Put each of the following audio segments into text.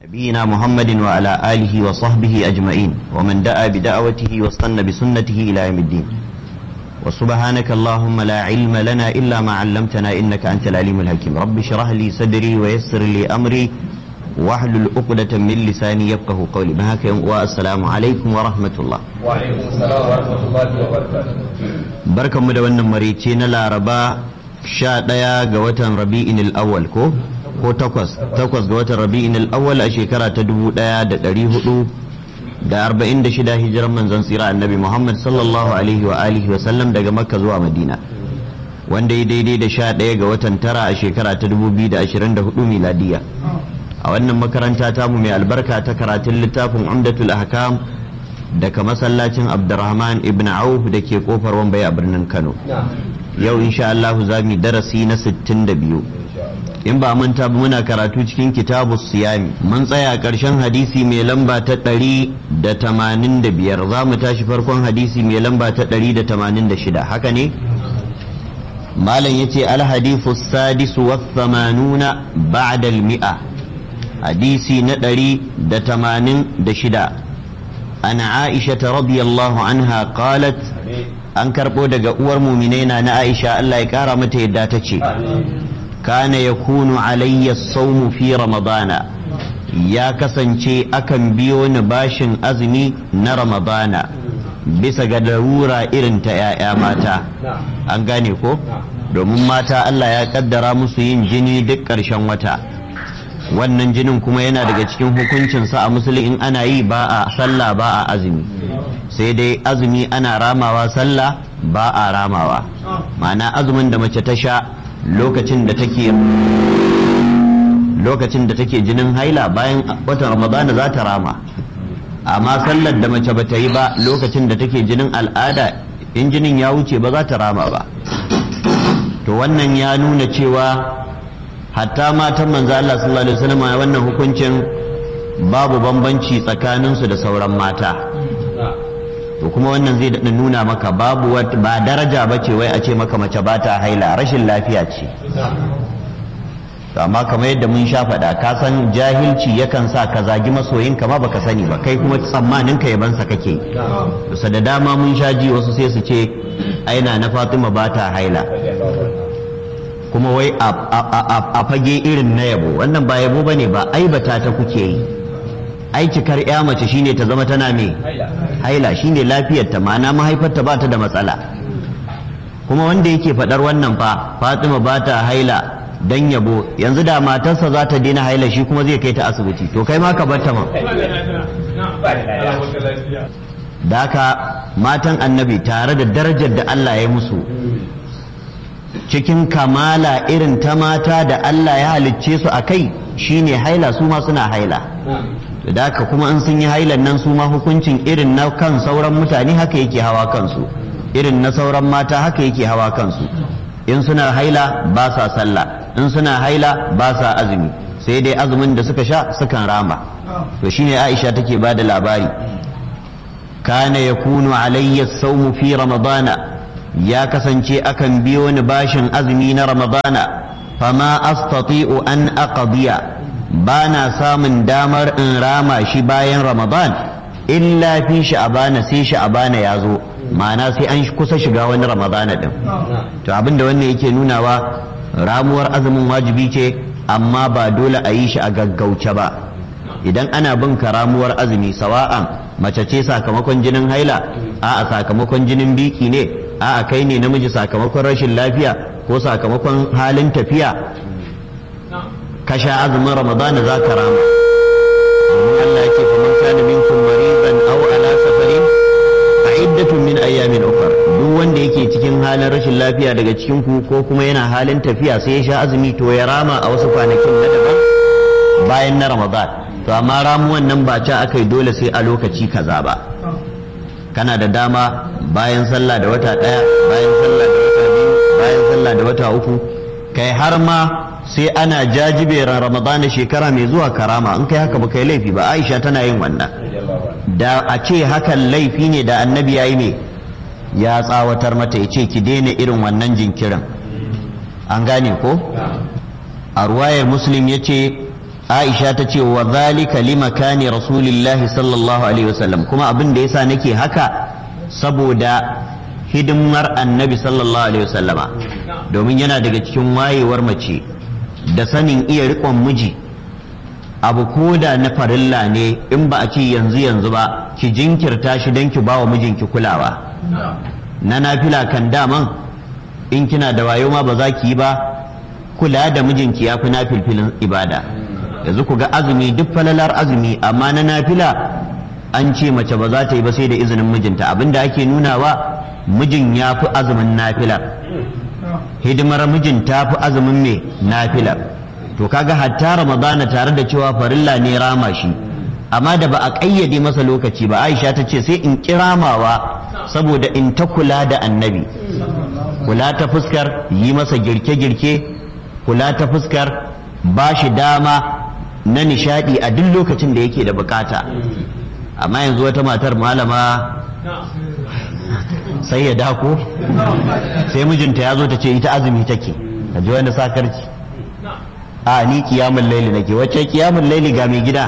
نبينا محمد وعلى آله وصحبه أجمعين ومن دعا بدعوته واستنى بسنته إلى يوم الدين وسبحانك اللهم لا علم لنا إلا ما علمتنا إنك أنت العليم الحكيم رب اشرح لي صدري ويسر لي أمري واحلل عقدة من لساني يفقه قولي بهاك والسلام عليكم ورحمة الله وعليكم السلام ورحمة الله وبركاته بركة مدونة مريتين لا ربا sha ɗaya ga watan rabi'in al'awwal ko ko takwas takwas ga watan rabi'in al'awwal a shekara ta dubu ɗaya da ɗari hudu da arba'in da shida hijiran manzon tsira annabi muhammad sallallahu alaihi wa alihi wa sallam daga makka zuwa madina wanda ya daidai da sha ɗaya ga watan tara a shekara ta dubu biyu da ashirin da hudu miladiya a wannan makaranta tamu mai albarka ta karatun littafin umdatul ahkam daga masallacin abdurrahman ibn auf da ke kofar wambai a birnin kano yau insha Allah za mu darasi na 62 in ba manta ba muna karatu cikin kitabu siyami mun tsaya ƙarshen hadisi mai lamba ta 185 za mu tashi farkon hadisi mai lamba ta 186 haka ne malam yace al hadithu sadis wa thamanuna ba'da al mi'a hadisi na 186 ana aisha radiyallahu anha qalat an karɓo daga uwar muminaina na aisha Allah ya ƙara mata yadda ta ce kana ya kunu alayya saumu fi ramadana ya kasance akan biyo ni bashin azumi na ramadana bisa ga darura irin ta 'ya'ya mata an gane ko domin mata Allah ya kaddara musu yin jini duk ƙarshen wata wannan jinin kuma yana daga cikin hukuncinsa a musulun in ana yi ba a sallah ba a azumi sai dai azumi ana ramawa sallah ba a ramawa ma'ana azumin da mace ta sha lokacin da take lokacin da take jinin haila bayan watan ramadana za ta rama amma sallar da mace ba ta yi ba lokacin da take jinin al'ada in jinin ya wuce ba za ta rama ba to wannan ya nuna cewa hatta matan manzo Allah sallallahu alaihi wasallam wannan hukuncin babu bambanci tsakaninsu da sauran mata to kuma wannan zai daɗa nuna maka babu ba daraja ba ce wai a ce maka mace ba ta haila rashin lafiya ce amma kamar yadda mun sha faɗa ka san jahilci yakan sa ka zagi masoyin ka ma baka sani ba kai kuma tsammanin ka yabansa kake kusa da dama mun sha ji wasu sai su ce aina na Fatima ba ta haila kuma wai a fage irin na yabo wannan ba yabo bane ba aibata ta kuke yi ai cikar ya mace shine ta zama tana me haila shine lafiyar ta ma'ana mahaifarta ba ta da matsala kuma wanda yake faɗar wannan fa Fatima ba ta haila dan yabo yanzu da matarsa za ta daina haila shi kuma zai kai ta asibiti to kai ma ka bar ta ma da haka matan annabi tare da darajar da Allah ya musu cikin kamala irin ta mata da Allah ya halicce su a kai shine haila su ma suna haila da haka kuma in sun yi hailan nan su ma hukuncin irin na kan sauran mutane haka yake hawa kansu irin na sauran mata haka yake hawa kansu in suna haila ba sa sallah in suna haila ba sa azumi sai dai azumin da suka sha sukan rama to shine Aisha take ba da labari kana yakunu alayya sawmu fi ramadana ya kasance akan biyo ni bashin azumi na ramadana fama astati'u an aqdiya ba na samun damar in rama shi bayan ramadan illa fi sha'abana sai sha'abana ya zo ma'ana sai an kusa shiga wani ramadana din to abinda wannan yake nunawa ramuwar azumin wajibi ce amma ba dole a yi shi a gaggauce ba idan ana bin ka ramuwar azumi sawa'an mace ce sakamakon jinin haila a'a sakamakon jinin biki ne a'a kai ne namiji sakamakon rashin lafiya ko sakamakon halin tafiya ka sha azumin ramadana za ka rama domin Allah yake fa man kana minkum maridan aw ala safarin fa iddatun min ayyamin ukhra duk wanda yake cikin halin rashin lafiya daga cikin ku ko kuma yana halin tafiya sai ya sha azumi to ya rama a wasu kwanakin na daban bayan na ramadan to amma ramuwan nan ba ca aka yi dole sai a lokaci kaza ba kana da dama bayan sallah da wata ɗaya bayan sallah da wata biyu bayan sallah da wata uku kai har ma sai ana jajiberan ramadana shekara mai zuwa karama in kai haka ba kai laifi ba aisha tana yin wannan da a ce hakan laifi ne da annabi ya yi ne ya tsawatar mata ya ce ki daina irin wannan jinkirin an gane ko a ruwayar muslim ya ce aisha ta ce wa zalika limakani rasulillahi sallallahu alaihi wasallam kuma abin da yasa nake haka saboda hidimar annabi sallallahu alaihi wasallama domin yana daga cikin wayewar mace da sanin iya riƙon miji abu ko da na farilla ne in ba a ce yanzu yanzu ba ki jinkirta shi don ki ba wa mijinki kulawa na nafila kan daman in kina da wayo ma ba za ki yi ba kula da mijinki ya fi na filfilin ibada yanzu ku ga azumi duk falalar azumi amma na nafila an ce mace ba za ta yi ba sai da izinin mijinta abinda ake nunawa mijin ya fi azumin nafilar hidimar mijin ta fi azumin mai nafilar to kaga hatta ramadana tare da cewa farilla ne rama shi amma da ba a ƙayyade masa lokaci ba aisha ta ce sai in kiramawa saboda in ta kula da annabi kula ta fuskar yi masa girke-girke kula ta fuskar ba shi dama na nishadi a duk lokacin da yake da bukata amma yanzu wata matar malama sai ya dako sai mijinta ya zo ta ce ita azumi take ka ji wani sakarci a ni kiyamun laili nake wacce kiyamun laili ga mai gida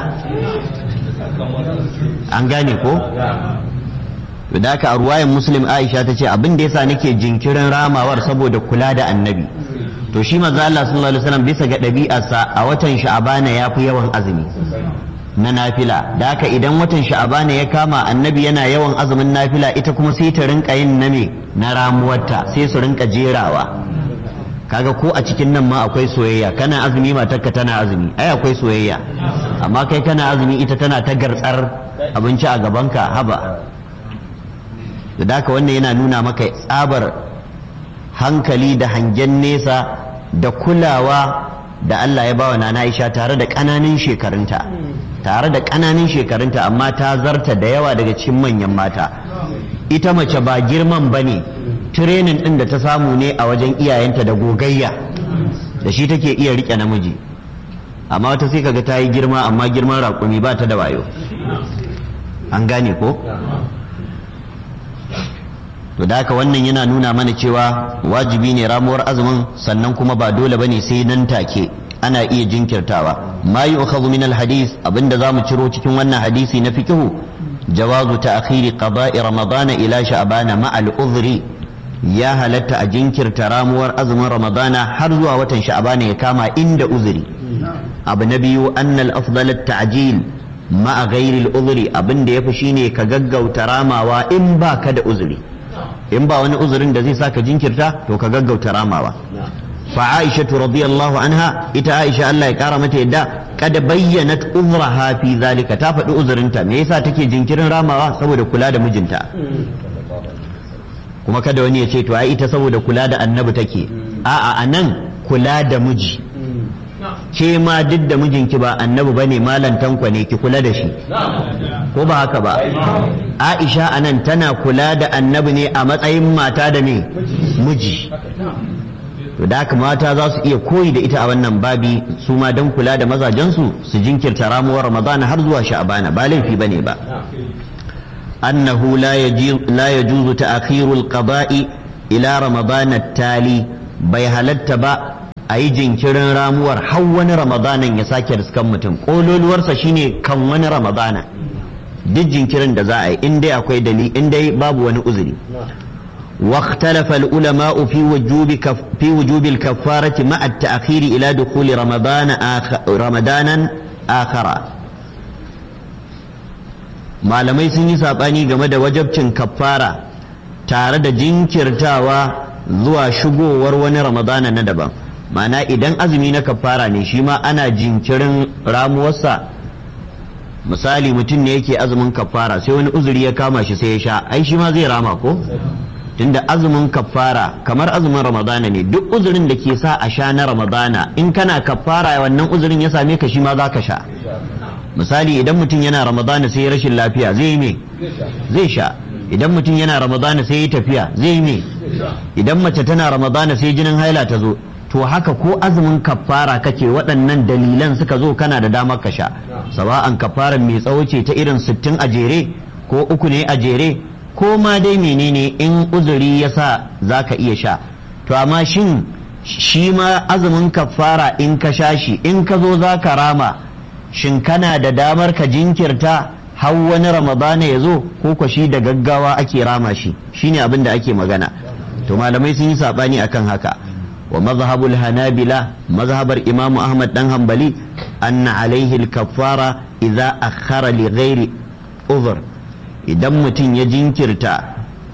an gane ko da haka a ruwayan muslim aisha ta ce abin da yasa nake jinkirin ramawar saboda kula da annabi to shi manzo Allah sallallahu alaihi wasallam bisa ga ɗabi'arsa a watan sha'abana ya fi yawan azumi na nafila da haka idan watan sha'abana ya kama annabi yana yawan azumin nafila ita kuma sai ta rinka yin na me na ramuwarta sai su rinka jerawa kaga ko a cikin nan ma akwai soyayya kana azumi matarka tana azumi ai akwai soyayya amma kai kana azumi ita tana ta gartsar abinci a gabanka haba da haka wannan yana nuna maka tsabar hankali da hangen nesa da kulawa da Allah ya bawa nana Aisha tare da ƙananan shekarunta tare da ƙananan shekarunta amma ta zarta da yawa daga cikin manyan mata ita mace ba girman bane tirenin ɗin da ta samu ne a wajen iyayenta da gogayya da shi take iya riƙe namiji amma wata sai kaga ta yi girma amma girman raƙumi ba ta da wayo an gane ko to da haka wannan yana nuna mana cewa wajibi ne ramuwar azumin sannan kuma ba dole bane sai nan take ana iya jinkirtawa ma yu'khadhu min al-hadith abinda zamu ciro cikin wannan hadisi na fikihu jawazu ta'khiri qada'i ramadana ila sha'bana ma al-udhri ya halatta a jinkirta ramuwar azumin ramadana har zuwa watan sha'bana ya kama inda uzuri abu na biyu annal afdal at-ta'jil ma ghairi al-udhri abinda yafi shine ka gaggauta ramawa in baka da uzuri in ba wani uzurin da zai saka jinkirta to ka gaggauta ramawa fa aisha radiyallahu anha ita aisha Allah ya kara mata yadda kada bayyanat uzraha fi zalika ta faɗi uzurinta me yasa take jinkirin ramawa saboda kula da mijinta kuma kada wani ya ce to ai ita saboda kula da annabi take a'a anan kula da miji ke ma duk da mijinki ba annabi bane malan tankwa ne ki kula da shi ko ba haka ba aisha anan tana kula da annabi ne a matsayin mata da me miji to da haka mata za su iya koyi da ita a wannan babi su ma don kula da mazajensu su jinkirta ramuwar ramadana har zuwa sha'bana ba laifi bane ba annahu la yajuzu ta'khirul qada'i ila ramadana tali bai halatta ba a yi jinkirin ramuwar har wani ramadanan ya sake riskan mutum ƙololuwarsa shine kan wani ramadana duk jinkirin da za a yi in dai akwai dali in dai babu wani uzuri واختلف العلماء في وجوب كف في وجوب الكفارة مع التأخير إلى دخول رمضان آخر رمضانا آخر malamai sun yi saɓani game da wajabcin kaffara tare da jinkirtawa zuwa shigowar wani ramadana na daban ma'ana idan azumi na kafara ne shi ma ana jinkirin ramuwarsa misali mutum ne yake azumin kafara sai wani uzuri ya kama shi sai ya sha ai shi ma zai rama ko tunda azumin kafara kamar azumin ramadana ne duk uzurin da ke sa a sha na ramadana in kana kafara wannan uzurin ya same ka shi ma za ka sha misali idan mutum yana ramadana sai ya rashin lafiya zai yi me zai sha idan mutum yana ramadana sai ya tafiya zai yi me idan mace tana ramadana sai jinin haila ta zo to haka ko azumin kafara kake waɗannan dalilan suka zo kana da damar ka sha sawa'an kafaran mai tsawo ce ta irin sittin a jere ko uku ne a jere ko ma dai menene in uzuri ya sa za ka iya sha to amma shin shi ma azumin kafara in ka sha shi in ka zo za ka rama shin kana da damar ka jinkirta har wani ramadana ya zo ko ko shi da gaggawa ake rama shi shine abin da ake magana to malamai sun yi sabani akan haka wa mazhabul hanabila mazhabar imamu ahmad dan hanbali anna alaihi al-kaffara idza akhara li ghairi uzur idan mutum ya jinkirta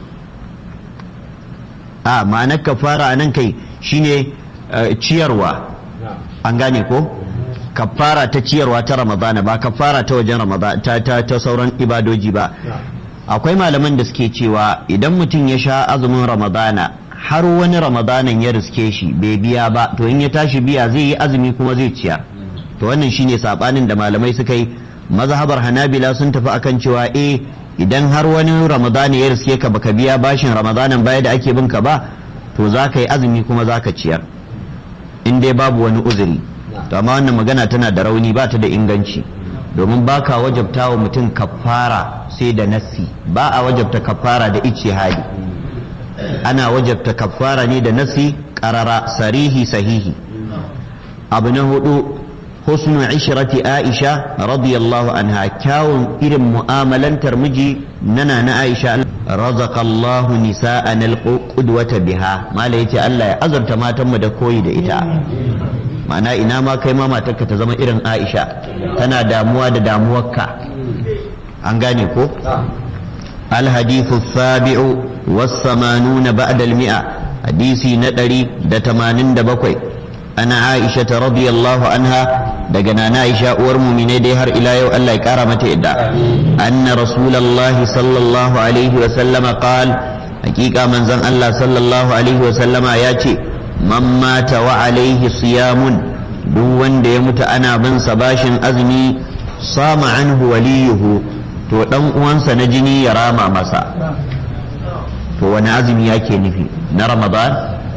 a ma'anar kafara nan kai shine ciyarwa an gane ko kafara ta ciyarwa ta ramadana ba kafara ta wajen ramadana ta, ta, ta sauran ibadoji ba akwai malaman da suke cewa idan mutum ya sha azumin ramadana har wani ramadanan ya riske shi bai biya ba to in ya tashi biya zai yi azumi kuma zai ciyar to wannan shine sabanin da malamai suka yi mazhabar hanabila sun tafi akan cewa eh idan har wani ramadana ya riske ka baka biya bashin ramadanan baya da ake binka ba to za ka yi azumi kuma za ka ciyar in dai babu wani uzuri to amma wannan magana tana da rauni ba ta da inganci domin ba ka wajabta wa mutum kafara sai da nassi ba a wajabta kafara da ice hali ana wajabta kafara ne da nassi karara sarihi sahihi abu na hudu husnu ishrati aisha radiyallahu anha kyawun irin mu'amalantar miji nana na aisha razaqallahu nisa'an alqudwata biha mala yace Allah ya azurta matanmu da koyi da ita ma'ana ina ma kai ma matarka ta zama irin aisha tana damuwa da damuwarka an gane ko الحديث السابع والثمانون بعد المئة حديثي ندري دتمانين دبكوي أنا عائشة رضي الله عنها دقنا عائشة ورمو من ديهر إلى يو الله كرمة إدى أن رسول الله صلى الله عليه وسلم قال حقيقة من زن الله صلى الله عليه وسلم ياتي من مات وعليه صيام دون ديمت أنا بن صباش أزمي صام عنه وليه to dan uwansa na jini ya rama masa to wani azumi yake nufi na ramadan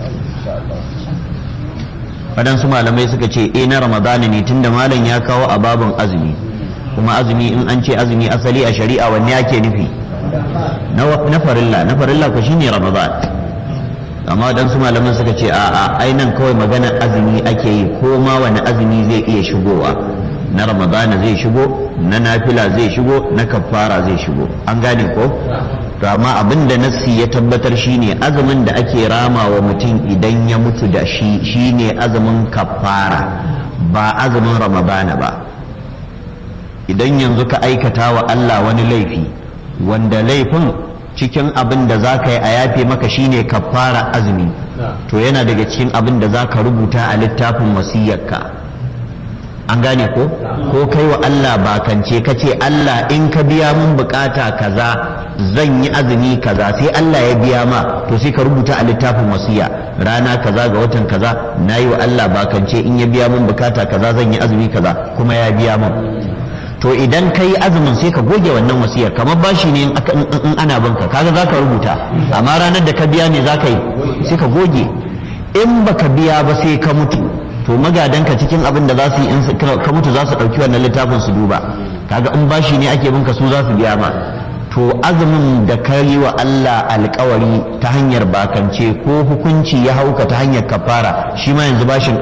waɗansu malamai suka ce eh na ramadan ne tunda malam ya kawo a babin azumi kuma azumi in an ce azumi asali a shari'a wanne yake nufi na farilla na farilla ko shine ramadan amma waɗansu malaman suka ce a'a ai nan kawai magana azumi ake yi ko ma wani azumi zai iya shigowa na ramadana zai shigo na nafila zai shigo na kafara zai shigo an gane ko to amma abin da nassi ya tabbatar shine azumin da ake rama wa mutum idan ya mutu da shi shine azumin kafara ba azumin ramadana ba idan yanzu ka aikata wa Allah wani laifi wanda laifin cikin abin da za ka yi a yafe maka shine kafara azumi to yana daga cikin abin da za ka rubuta a littafin wasiyyarka an gane ko ko kai wa Allah bakance ka ce Allah in ka biya mun bukata kaza zan yi azumi kaza sai Allah ya biya ma to sai ka rubuta a littafin wasiya rana kaza ga watan kaza na yi wa Allah bakance in ya biya mun bukata kaza zan yi azumi kaza kuma ya biya mun to idan ka yi azumin sai ka goge wannan wasiyar kamar bashi ne in ana banka kaga za ka rubuta amma ranar da ka biya ne za ka yi sai ka goge in baka biya ba sai ka mutu to magadanka cikin abin da za su yi in ka mutu za su ɗauki wannan littafin su duba kaga in bashi ne ake binka su za su biya ma to azumin da ka yi wa Allah alkawari ta hanyar bakance ko hukunci ya hauka ta hanyar kafara shi ma yanzu bashin